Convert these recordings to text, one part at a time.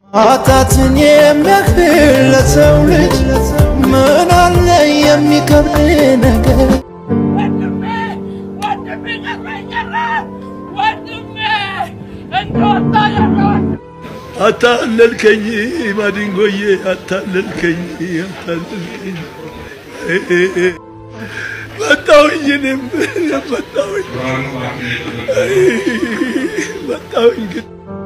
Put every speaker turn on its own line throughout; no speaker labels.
አጣትን የሚያክል ለሰው ልጅ ምን አለ የሚከብድ ነገር
ወንድሜ ወንድሜ ቀረኝ ቀረ ወንድሜ እንደወጣ ያለውን
አታለልከኝ ማዲንጎዬ፣ አታለልከኝ፣ አታለልከኝ። መጣሁኝ፣ እኔም መጣሁኝ፣ መጣሁኝ ግን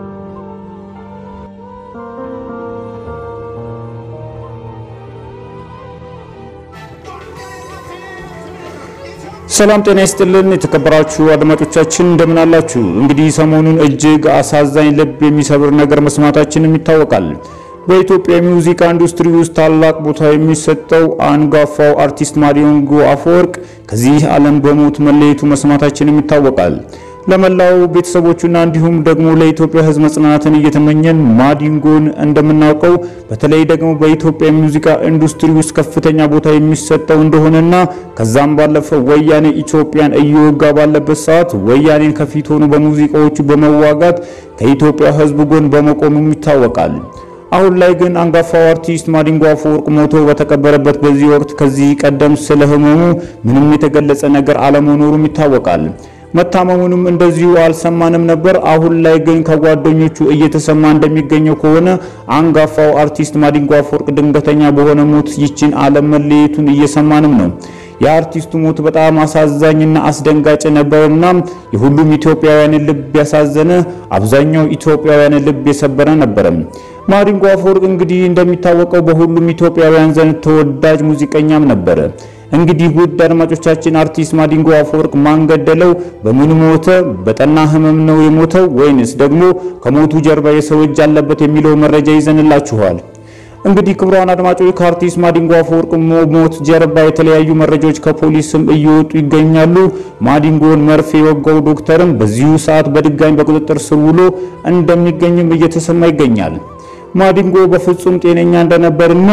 ሰላም ጤና ይስጥልን የተከበራችሁ አድማጮቻችን እንደምን አላችሁ? እንግዲህ ሰሞኑን እጅግ አሳዛኝ ልብ የሚሰብር ነገር መስማታችንም ይታወቃል። በኢትዮጵያ የሙዚቃ ኢንዱስትሪ ውስጥ ታላቅ ቦታ የሚሰጠው አንጋፋው አርቲስት ማዲንጎ አፈወርቅ ከዚህ ዓለም በሞት መለየቱ መስማታችንም ይታወቃል። ለመላው ቤተሰቦቹና እንዲሁም ደግሞ ለኢትዮጵያ ሕዝብ መጽናናትን እየተመኘን ማዲንጎን እንደምናውቀው በተለይ ደግሞ በኢትዮጵያ የሙዚቃ ኢንዱስትሪ ውስጥ ከፍተኛ ቦታ የሚሰጠው እንደሆነና ከዛም ባለፈ ወያኔ ኢትዮጵያን እየወጋ ባለበት ሰዓት ወያኔን ከፊት ሆኖ በሙዚቃዎቹ በመዋጋት ከኢትዮጵያ ሕዝብ ጎን በመቆሙም ይታወቃል። አሁን ላይ ግን አንጋፋው አርቲስት ማዲንጎ አፈወርቅ ሞቶ በተቀበረበት በዚህ ወቅት ከዚህ ቀደም ስለ ህመሙ ምንም የተገለጸ ነገር አለመኖሩም ይታወቃል። መታመሙንም እንደዚሁ አልሰማንም ነበር። አሁን ላይ ግን ከጓደኞቹ እየተሰማ እንደሚገኘው ከሆነ አንጋፋው አርቲስት ማዲንጎ አፈወርቅ ድንገተኛ በሆነ ሞት ይችን ዓለም መለየቱን እየሰማንም ነው። የአርቲስቱ ሞት በጣም አሳዛኝና አስደንጋጭ ነበርና የሁሉም ኢትዮጵያውያንን ልብ ያሳዘነ፣ አብዛኛው ኢትዮጵያውያንን ልብ የሰበረ ነበረ። ማዲንጎ አፈወርቅ እንግዲህ እንደሚታወቀው በሁሉም ኢትዮጵያውያን ዘንድ ተወዳጅ ሙዚቀኛም ነበረ። እንግዲህ ውድ አድማጮቻችን አርቲስት ማዲንጎ አፈወርቅ ማን ገደለው? በምን ሞተ? በጠና ህመም ነው የሞተው ወይንስ ደግሞ ከሞቱ ጀርባ የሰው እጅ አለበት የሚለው መረጃ ይዘንላችኋል። እንግዲህ ክቡራን አድማጮች ከአርቲስት ማዲንጎ አፈወርቅ ሞት ጀርባ የተለያዩ መረጃዎች ከፖሊስም እየወጡ ይገኛሉ። ማዲንጎን መርፌ የወጋው ዶክተርም በዚሁ ሰዓት በድጋሚ በቁጥጥር ስር ውሎ እንደሚገኝም እየተሰማ ይገኛል። ማዲንጎ በፍጹም ጤነኛ እንደነበርና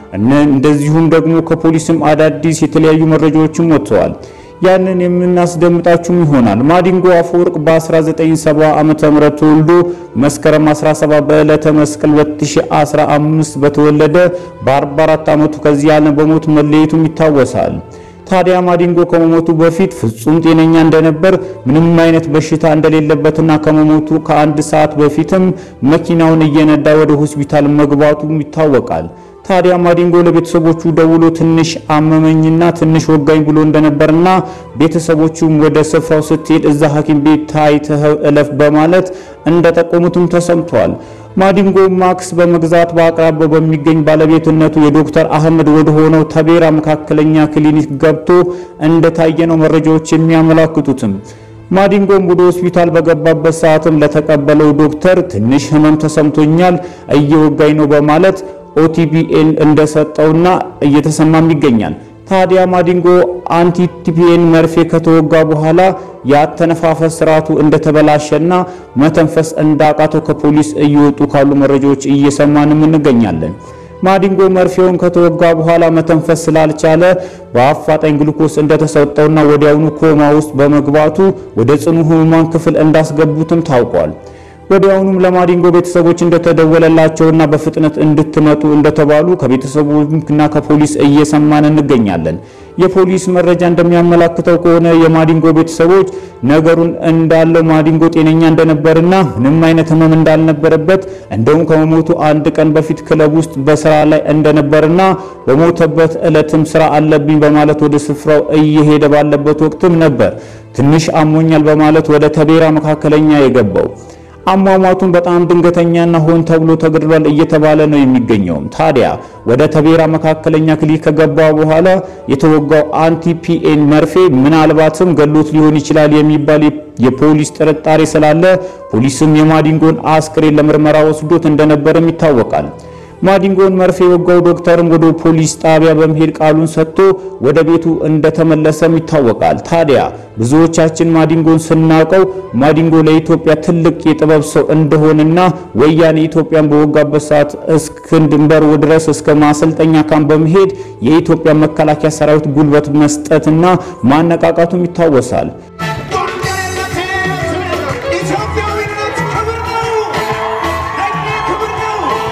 እንደዚሁም ደግሞ ከፖሊስም አዳዲስ የተለያዩ መረጃዎችም ወጥተዋል። ያንን የምናስደምጣችሁም ይሆናል። ማዲንጎ አፈወርቅ በ1970 ዓመተ ምህረት ተወልዶ መስከረም 17 በዕለተ መስቀል 2015 በተወለደ በ44 ዓመቱ ከዚህ ዓለም በሞት መለየቱም ይታወሳል። ታዲያ ማዲንጎ ከመሞቱ በፊት ፍጹም ጤነኛ እንደነበር ምንም አይነት በሽታ እንደሌለበትና ከመሞቱ ከአንድ ሰዓት በፊትም መኪናውን እየነዳ ወደ ሆስፒታል መግባቱም ይታወቃል። ታዲያ ማዲንጎ ለቤተሰቦቹ ደውሎ ትንሽ አመመኝና ትንሽ ወጋኝ ብሎ እንደነበርና ቤተሰቦቹም ወደ ስፍራው ስትሄድ እዛ ሐኪም ቤት ታይተህ እለፍ በማለት እንደጠቆሙትም ተሰምቷል። ማዲንጎ ማክስ በመግዛት በአቅራቢያው በሚገኝ ባለቤትነቱ የዶክተር አህመድ ወደ ሆነው ተቤራ መካከለኛ ክሊኒክ ገብቶ እንደታየ ነው መረጃዎች የሚያመላክቱትም። ማዲንጎም ወደ ሆስፒታል በገባበት ሰዓትም ለተቀበለው ዶክተር ትንሽ ህመም ተሰምቶኛል፣ እየወጋኝ ነው በማለት ኦቲፒኤን እንደሰጠውና እየተሰማም ይገኛል። ታዲያ ማዲንጎ አንቲቲፒኤን መርፌ ከተወጋ በኋላ የአተነፋፈስ ስርዓቱ እንደተበላሸና መተንፈስ እንዳቃተው ከፖሊስ እየወጡ ካሉ መረጃዎች እየሰማንም እንገኛለን። ማዲንጎ መርፌውን ከተወጋ በኋላ መተንፈስ ስላልቻለ በአፋጣኝ ግሉኮስ እንደተሰጠውና ወዲያውኑ ኮማ ውስጥ በመግባቱ ወደ ጽኑ ህሙማን ክፍል እንዳስገቡትም ታውቋል። ወዲያውኑም ለማዲንጎ ቤተሰቦች እንደተደወለላቸውና በፍጥነት እንድትመጡ እንደተባሉ ከቤተሰቦችና ከፖሊስ እየሰማን እንገኛለን። የፖሊስ መረጃ እንደሚያመላክተው ከሆነ የማዲንጎ ቤተሰቦች ነገሩን እንዳለው ማዲንጎ ጤነኛ እንደነበርና ምንም አይነት ህመም እንዳልነበረበት እንደውም ከመሞቱ አንድ ቀን በፊት ክለብ ውስጥ በስራ ላይ እንደነበርና በሞተበት ዕለትም ስራ አለብኝ በማለት ወደ ስፍራው እየሄደ ባለበት ወቅትም ነበር ትንሽ አሞኛል በማለት ወደ ተቤራ መካከለኛ የገባው። አሟሟቱን በጣም ድንገተኛና ሆን ተብሎ ተገድሏል እየተባለ ነው የሚገኘውም። ታዲያ ወደ ተቤራ መካከለኛ ክሊኒክ ከገባ በኋላ የተወጋው አንቲፒኤን መርፌ ምናልባትም ገሎት ሊሆን ይችላል የሚባል የፖሊስ ጥርጣሬ ስላለ ፖሊስም የማዲንጎን አስክሬን ለምርመራ ወስዶት እንደነበርም ይታወቃል። ማዲንጎን መርፌ የወጋው ዶክተርም ወደ ፖሊስ ጣቢያ በመሄድ ቃሉን ሰጥቶ ወደ ቤቱ እንደተመለሰም ይታወቃል። ታዲያ ብዙዎቻችን ማዲንጎን ስናውቀው ማዲንጎ ለኢትዮጵያ ትልቅ የጥበብ ሰው እንደሆነና ወያኔ ኢትዮጵያን በወጋበት ሰዓት እስክንድንበር ድረስ እስከ ማሰልጠኛ ካምፕ በመሄድ የኢትዮጵያ መከላከያ ሰራዊት ጉልበት መስጠትና ማነቃቃቱም ይታወሳል።
ኢትዮጵያዊነት ክብር ነው። ለእኛ ክብር ነው።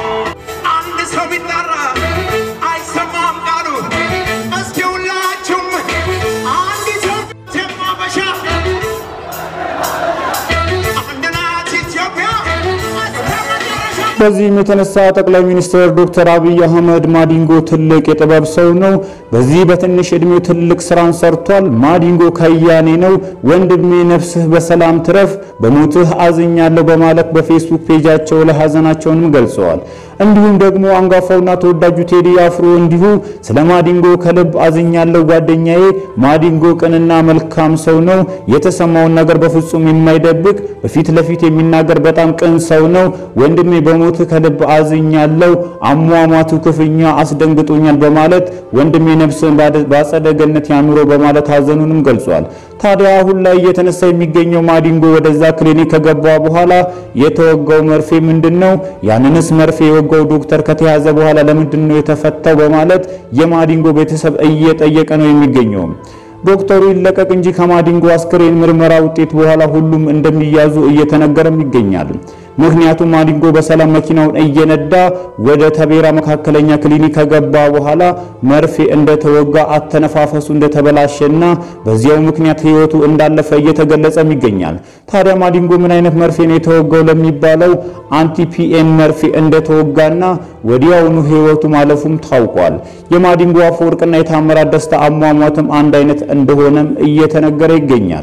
በዚህም የተነሳ ጠቅላይ ሚኒስትር ዶክተር አብይ አህመድ ማዲንጎ ትልቅ የጥበብ ሰው ነው፣ በዚህ በትንሽ እድሜው ትልቅ ስራን ሰርቷል፣ ማዲንጎ ከያኔ ነው፣ ወንድሜ ነፍስህ በሰላም ትረፍ፣ በሞትህ አዝኛለሁ በማለት በፌስቡክ ፔጃቸው ላይ ሀዘናቸውንም ገልጸዋል። እንዲሁም ደግሞ አንጋፋውና ተወዳጁ ቴዲ አፍሮ እንዲሁ ስለ ማዲንጎ ከልብ አዝኛለሁ ጓደኛዬ፣ ማዲንጎ ቅንና መልካም ሰው ነው፣ የተሰማውን ነገር በፍጹም የማይደብቅ በፊት ለፊት የሚናገር በጣም ቅን ሰው ነው። ወንድሜ በሞት ከልብ አዝኛለሁ፣ አሟሟቱ ክፉኛ አስደንግጦኛል በማለት ወንድሜ ነፍስን በአጸደ ገነት ያኑሮ በማለት ሀዘኑንም ገልጿል። ታዲያ አሁን ላይ እየተነሳ የሚገኘው ማዲንጎ ወደዛ ክሊኒክ ከገባ በኋላ የተወጋው መርፌ ምንድን ነው? ያንንስ መርፌ የወጋው ዶክተር ከተያዘ በኋላ ለምንድን ነው የተፈታው? በማለት የማዲንጎ ቤተሰብ እየጠየቀ ነው የሚገኘው። ዶክተሩ ይለቀቅ እንጂ ከማዲንጎ አስክሬን ምርመራ ውጤት በኋላ ሁሉም እንደሚያዙ እየተነገረም ይገኛል። ምክንያቱም ማዲንጎ በሰላም መኪናውን እየነዳ ወደ ተቤራ መካከለኛ ክሊኒክ ከገባ በኋላ መርፌ እንደተወጋ አተነፋፈሱ እንደተበላሸና በዚያው ምክንያት ሕይወቱ እንዳለፈ እየተገለጸም ይገኛል። ታዲያ ማዲንጎ ምን አይነት መርፌ ነው የተወጋው ለሚባለው አንቲፒኤን መርፌ እንደተወጋና ወዲያውኑ ሕይወቱ ማለፉም ታውቋል። የማዲንጎ አፈወርቅና የታምራት ደስታ አሟሟትም አንድ አይነት እንደሆነም እየተነገረ ይገኛል።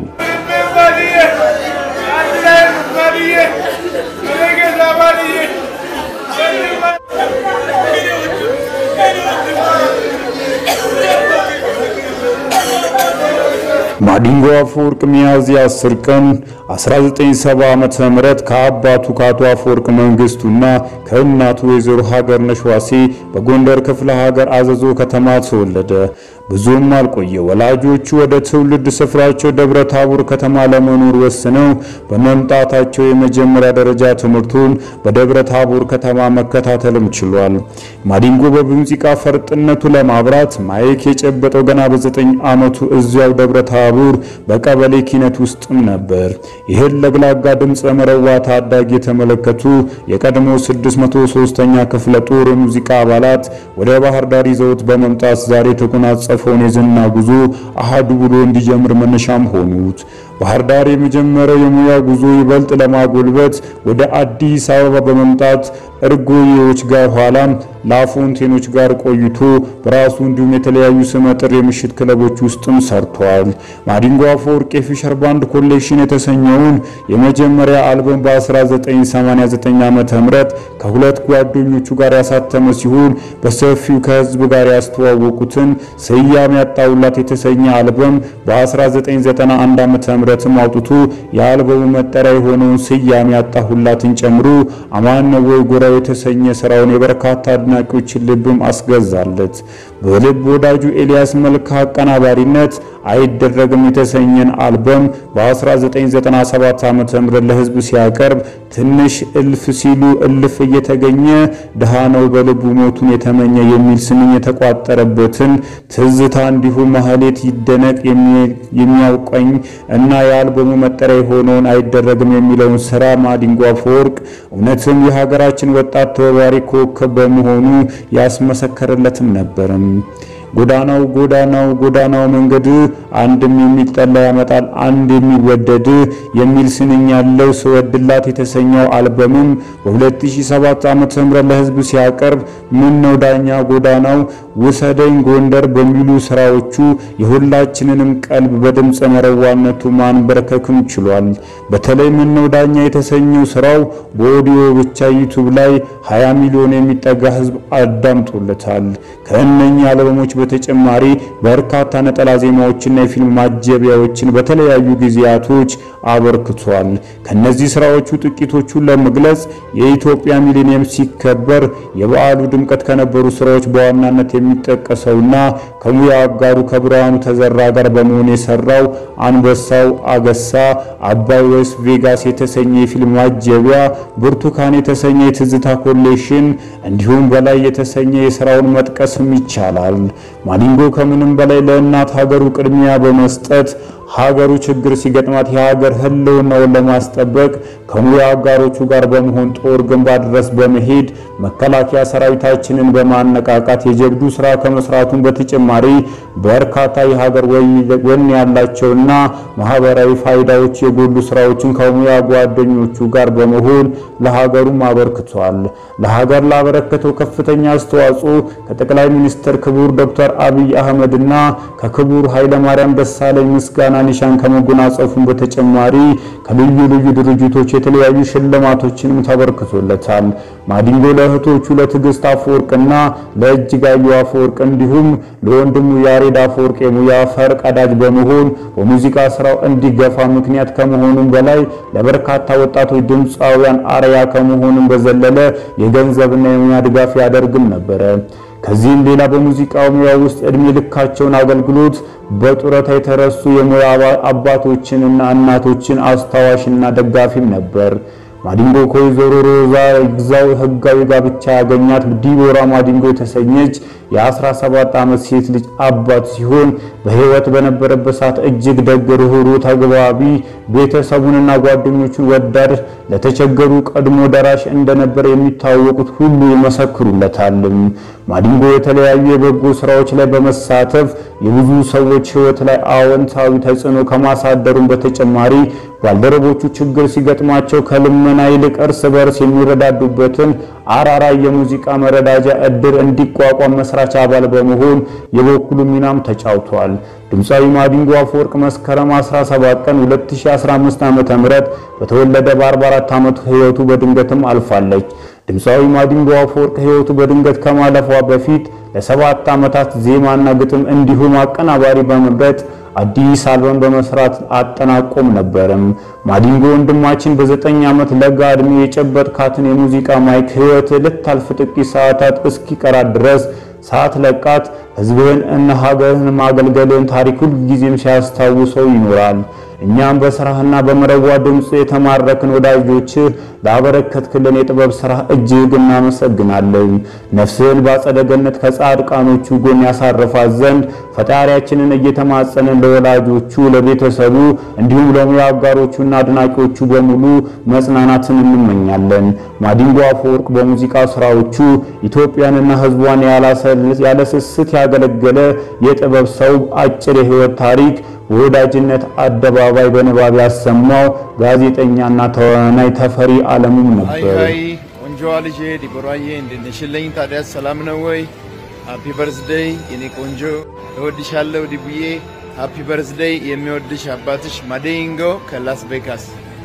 ማዲንጎ አፈወርቅ ሚያዝያ 10 ቀን 1970 ዓመተ ምህረት ከአባቱ ከአቶ አፈወርቅ መንግስቱና ከእናቱ ወይዘሮ ሀገርነሽ ዋሴ በጎንደር ክፍለ ሀገር አዘዞ ከተማ ተወለደ። ብዙም አልቆየ። ወላጆቹ ወደ ትውልድ ስፍራቸው ደብረ ታቦር ከተማ ለመኖር ወስነው በመምጣታቸው የመጀመሪያ ደረጃ ትምህርቱን በደብረ ታቦር ከተማ መከታተልም ችሏል። ማዲንጎ በሙዚቃ ፈርጥነቱ ለማብራት ማይክ የጨበጠው ገና በዘጠኝ ዓመቱ እዚያው ደብረ ታቦር በቀበሌ ኪነት ውስጥም ነበር። ይህን ለግላጋ ድምፀ መረዋ ታዳጊ የተመለከቱ የቀድሞ 603ኛ ክፍለ ጦር የሙዚቃ አባላት ወደ ባህር ዳር ይዘውት በመምጣት ዛሬ የተጎናጸፈውን የዝና ጉዞ አሃዱ ብሎ እንዲጀምር መነሻም ሆኑት። ባህር ዳር የመጀመሪያው የሙያ ጉዞ ይበልጥ ለማጎልበት ወደ አዲስ አበባ በመምጣት እርጎዬዎች ጋር ኋላም ላፎንቴኖች ጋር ቆይቶ በራሱ እንዲሁም የተለያዩ ስመጥር የምሽት ክለቦች ውስጥም ሰርቷል። ማዲንጎ አፈወርቅ የፊሸር ባንድ ኮሌክሽን የተሰኘውን የመጀመሪያ አልበም በ1989 ዓመተ ምህረት ከሁለት ጓደኞቹ ጋር ያሳተመ ሲሆን በሰፊው ከህዝብ ጋር ያስተዋወቁትን ስያሜ ያጣውላት የተሰኘ አልበም በ1991 ዓመተ ምህረትም አውጥቶ የአልበሙ መጠሪያ የሆነውን ስያሜ ያጣሁላትን ጨምሮ አማነ ወይ ጎራው የተሰኘ ስራውን የበርካታ አድናቂዎችን ልብም አስገዛለት። በልብ ወዳጁ ኤልያስ መልካ አቀናባሪነት አይደረግም የተሰኘን አልበም በ1997 ዓ.ም ለህዝብ ሲያቀርብ ትንሽ እልፍ ሲሉ እልፍ እየተገኘ ድሃ ነው በልቡ ሞቱን የተመኘ የሚል ስንኝ የተቋጠረበትን ትዝታ እንዲሁም ማህሌት ይደነቅ የሚያውቀኝ እና የአልበሙ መጠሪያ የሆነውን አይደረግም የሚለውን ስራ ማዲንጎ አፈወርቅ እውነትም የሀገራችን ወጣት ተወባሪ ኮከብ በመሆኑ ያስመሰከረለትም ነበርም። ጎዳናው ጎዳናው ጎዳናው መንገድ አንድም የሚጠላ ያመጣል አንድ የሚወደድ የሚል ስንኝ ያለው ስወድላት የተሰኘው አልበምም በ2007 ዓ.ም ለህዝብ ሲያቀርብ ምን ነው ዳኛ ጎዳናው ውሰደኝ ጎንደር በሚሉ ስራዎቹ የሁላችንንም ቀልብ በድምፀ መረዋነቱ ማንበርከክም ችሏል። በተለይ ምን ነው ዳኛ የተሰኘው ስራው በኦዲዮ ብቻ ዩቱብ ላይ 20 ሚሊዮን የሚጠጋ ህዝብ አዳምጦለታል። ከእነኚህ አልበሞች በተጨማሪ በርካታ ነጠላ ዜማዎችና የፊልም ማጀቢያዎችን በተለያዩ ጊዜያቶች አበርክቷል። ከነዚህ ስራዎቹ ጥቂቶቹን ለመግለጽ የኢትዮጵያ ሚሊኒየም ሲከበር የበዓሉ ድምቀት ከነበሩ ስራዎች በዋናነት የሚጠቀሰውና ከሙያ አጋሩ ከብርሃኑ ተዘራ ጋር በመሆን የሰራው አንበሳው አገሳ፣ አባይ ወይስ ቬጋስ የተሰኘ የፊልም ማጀቢያ፣ ብርቱካን የተሰኘ የትዝታ ኮሌክሽን እንዲሁም በላይ የተሰኘ የስራውን መጥቀስም ይቻላል። ማዲንጎ ከምንም በላይ ለእናት ሀገሩ ቅድሚያ በመስጠት ሀገሩ ችግር ሲገጥማት የሀገር ሕልውናውን ለማስጠበቅ ከሙያ አጋሮቹ ጋር በመሆን ጦር ግንባር ድረስ በመሄድ መከላከያ ሰራዊታችንን በማነቃቃት የጀብዱ ስራ ከመስራቱን በተጨማሪ በርካታ የሀገር ወኔ ያላቸውና ማህበራዊ ፋይዳዎች የጎሉ ስራዎችን ከሙያ ጓደኞቹ ጋር በመሆን ለሀገሩም አበርክቷል። ለሀገር ላበረከተው ከፍተኛ አስተዋጽኦ ከጠቅላይ ሚኒስትር ክቡር ዶክተር አብይ አህመድና ከክቡር ኃይለማርያም ደሳለኝ ምስጋና ኒሻን ከመጎናጸፉን በተጨማሪ ከልዩ ልዩ ድርጅቶች የተለያዩ ሽልማቶችንም ተበርክቶለታል። ማዲንጎ ለእህቶቹ ለትዕግስት አፈወርቅና ለእጅጋየሁ አፈወርቅ እንዲሁም ለወንድሙ ያሬድ አፈወርቅ የሙያ ፈር ቀዳጅ በመሆን በሙዚቃ ስራው እንዲገፋ ምክንያት ከመሆኑም በላይ ለበርካታ ወጣቶች ድምፃውያን አርያ ከመሆኑም በዘለለ የገንዘብና የሙያ ድጋፍ ያደርግም ነበረ። ከዚህም ሌላ በሙዚቃው ሙያ ውስጥ እድሜ ልካቸውን አገልግሎት በጡረታ የተረሱ የሙያ አባቶችንና እናቶችን አስታዋሽና ደጋፊም ነበር። ማዲንጎ ከወይዘሮ ሮዛ ግዛው ህጋዊ ጋብቻ ያገኛት ዲቦራ ማዲንጎ የተሰኘች የ17 ዓመት ሴት ልጅ አባት ሲሆን በህይወት በነበረበት ሰዓት እጅግ ደግ፣ ርኅሩህ፣ ተግባቢ፣ ቤተሰቡንና ጓደኞቹን ወዳድ፣ ለተቸገሩ ቀድሞ ደራሽ እንደነበር የሚታወቁት ሁሉ ይመሰክሩለታል። ማዲንጎ የተለያዩ የበጎ ስራዎች ላይ በመሳተፍ የብዙ ሰዎች ህይወት ላይ አዎንታዊ ተጽዕኖ ከማሳደሩም በተጨማሪ ባልደረቦቹ ችግር ሲገጥማቸው ከልመና ይልቅ እርስ በርስ የሚረዳዱበትን አራራይ የሙዚቃ መረዳጃ እድር እንዲቋቋም መስራች አባል በመሆን የበኩሉ ሚናም ተጫውቷል። ድምፃዊ ማዲንጎ አፈወርቅ መስከረም 17 ቀን 2015 ዓ.ም በተወለደ በ44 ዓመቱ ህይወቱ በድንገትም አልፋለች። ድምፃዊ ማዲንጎ አፈወርቅ ህይወቱ በድንገት ከማለፏ በፊት ለሰባት ዓመታት ዜማና ግጥም እንዲሁም አቀናባሪ በመምረጥ አዲስ አልበም በመስራት አጠናቆም ነበርም። ማዲንጎ ወንድማችን በዘጠኝ ዓመት ለጋ ዕድሜ የጨበጥካትን የሙዚቃ ማይክ ህይወት ልታልፍ ጥቂት ሰዓታት እስኪቀራት ድረስ ሰዓት ለቃት ህዝብህን እና ሀገርህን ማገልገልህን ታሪክ ሁል ጊዜም ሲያስታውሰው ይኖራል። እኛም በስራህና በመረዋ ድምፅ የተማረክን ወዳጆችህ ላበረከትክልን የጥበብ ስራ እጅግ እናመሰግናለን። ነፍስህን በአጸደ ገነት ከጻድቃኖቹ ጎን ያሳርፋት ዘንድ ፈጣሪያችንን እየተማጸንን ለወላጆቹ፣ ለቤተሰቡ እንዲሁም ለሙያ አጋሮቹና አድናቂዎቹ በሙሉ መጽናናትን እንመኛለን። ማዲንጎ አፈወርቅ በሙዚቃ ስራዎቹ ኢትዮጵያንና ህዝቧን ያለ ስስት ያገለገለ የጥበብ ሰው አጭር የህይወት ታሪክ በወዳጅነት አደባባይ በንባብ ያሰማው ጋዜጠኛና ተዋናይ ተፈሪ አለሙም
አይ
ነበር።
አይ ቆንጆዋ ልጄ ዲቦራዬ እንድንሽልኝ ታዲያስ ሰላም ነው ወይ? ሃፒ በርዝደይ የኔ ቆንጆ እወድሻለሁ ዲቡዬ። ሃፒ በርዝደይ የሚወድሽ አባትሽ ማዲንጎ ከላስ ቬጋስ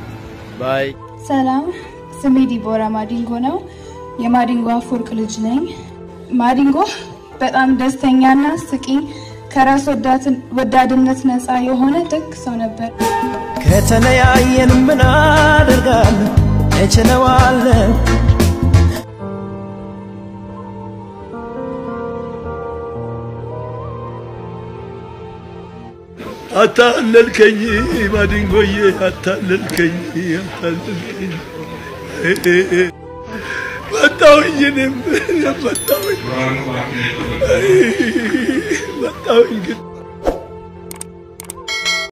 ባይ።
ሰላም፣ ስሜ ዲቦራ ማዲንጎ ነው። የማዲንጎ አፈወርቅ ልጅ ነኝ። ማዲንጎ በጣም ደስተኛና ስቂ፣ ከራስ ወዳድነት ነፃ የሆነ ደግ ሰው ነበር።
ከተለያየን ምን አደርጋለሁ እችለዋለሁ
አታለልከኝ ማዲንጎዬ፣ አታለልከኝ፣ አታለልከኝ። መጣሁኝ፣ እኔም መጣሁኝ፣ መጣሁኝ ግን